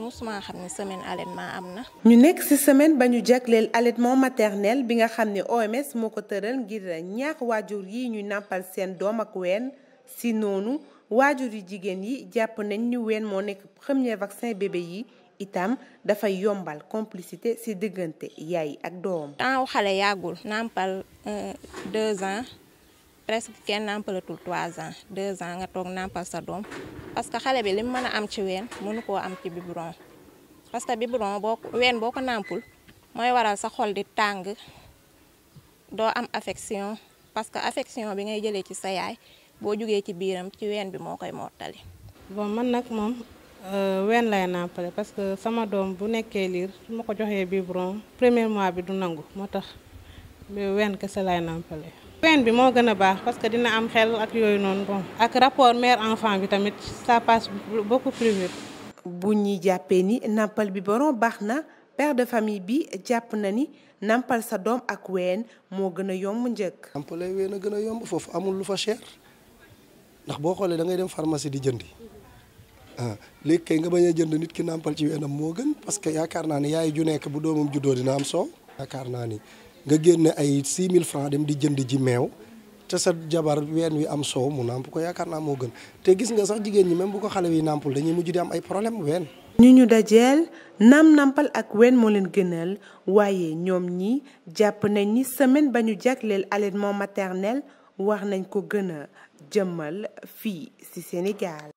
musuma xam ne semaine allaitement am na. ñu nekk ci semaine ba ñu jagleel allaitement maternel bi nga xam ne OMS moo ko tëral ngir ñaax waajur yi ñu nàmpal seen doom ak ween ci noonu waajur yu jigéen yi jàpp nañ ni ween moo nekk premier vaccin bébé yi itam dafay yombal complicité ci diggante yaay ak doom. temps xale yàggul nàmpal deux ans presque kenn nàmpalatul trois ans deux ans nga toog nàmpal sa doom parce que xale bi li mu mën a am ci ween mënu koo am ci biberon parce que biberon boo ween boo ko nàmpul mooy waral sa xol di tàng doo am affection parce que affection bi ngay jëlee ci sa yaay boo jugee ci biiram ci ween bi moo koy mottali. bon man nag moom ween lay nàmpale parce que sama doom bu nekkee liir su ma ko joxee biberon premier mois bi du nangu moo tax ween kese lay nàmpale. ween bi moo gën a baax parce que dina am xel ak yooyu noonu bon ak rapport mère enfant bi tamit ça passe beaucoup plus vite. bu ñuy jàppee ni nàmpal biberon baax na père de famille bi jàpp na ni nàmpal sa doom ak ween moo gën a yomb njëkk. nàmpale ween a gën a yomb foofu amul lu fa cher ndax boo xoolee da ngay dem pharmacie di jëndi ah léegi kay nga bañ a jënd nit ki nàmpal ci weenam moo gën parce que yaakaar naa ni yaay ju nekk bu doomam juddoo dina am soow. yaakaar naa ni nga génne ay 6000 francs dem di jënd ji meew te sa jabar ween wi am soow mu nàmp ko yaakaar naa moo gën te gis nga sax jigéen ñi même bu ko xale wi nàmpul dañuy mujj di am ay problème ween. ñu ñu dajeel naam nàmpal ak ween moo leen gënal waaye ñoom ñi jàpp nañ ni semaine ba ñu jagleel allaitement maternel war nañ ko gën a jëmmal fii ci Sénégal.